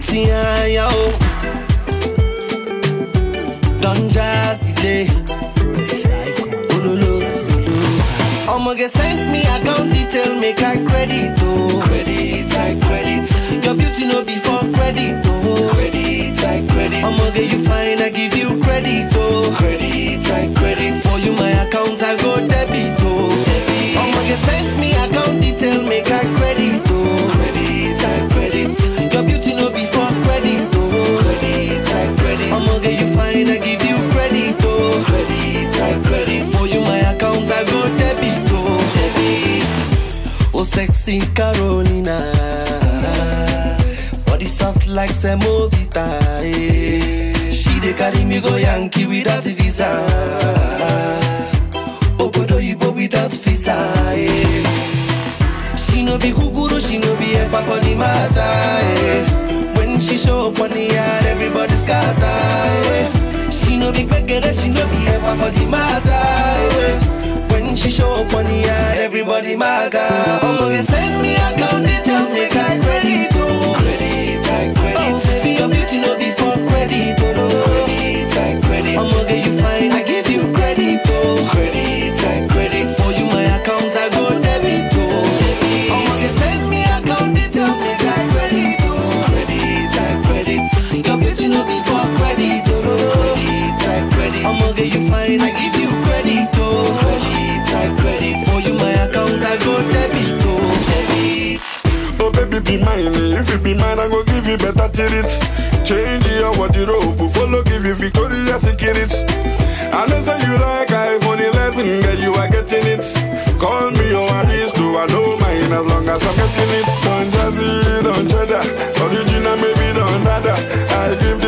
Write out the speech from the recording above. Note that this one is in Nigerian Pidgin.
See ya, yo. Don Jazzy Day. Ololo. I'ma get send me account detail, make I credit, oh. Credit, I credit. Your beauty no be for credit, oh. Credit, I credit. I'ma get you fine, I give you credit, oh. Credit, I credit. For you, my account, I go debit, oh. I'ma get send me account detail, make I credit, oh. Credit, I credit. Your beauty no be for credit, oh. Credit, I credit. I'ma get you fine, I give you credit, oh. Credit, I credit. For you, my account, I go debit, oh. Debit. Oh, sexy Carolina. Body soft like Semovita. eh. She dey carry me go Yankee without visa. Obodo Ibo without visa. eh. She no be kukuru, she no be epa for the matter. eh. When she show up on the yard, everybody scatter. eh. She no be beggar, she no be epa for the matter. eh. When she show up on the yard, everybody maga. I'ma get send me account details, make I credit, oh. Credit, I credit. Oh, baby, your beauty no be for credit, oh. no. Credit, I credit. I'ma get you fine, I give you credit, oh. Credit, I credit. For you, my account, I go debit, oh. I'ma get send me account details, make I credit, oh. Credit, I credit. Your beauty no be for credit, oh. no. Credit, I credit. I'ma get you fine, I give you credit, oh. Credit, I credit. For you, my account, I go debit, oh. Debit. Oh baby be mine, if you be mine I go give you better treat Change your wardrobe, follow give you Victoria's Secret I know say you like iPhone 11, girl you are getting it Call me your aristo, I know mine as long as I'm getting it Don't jazzy, don't cheddar, original maybe don't nada I give the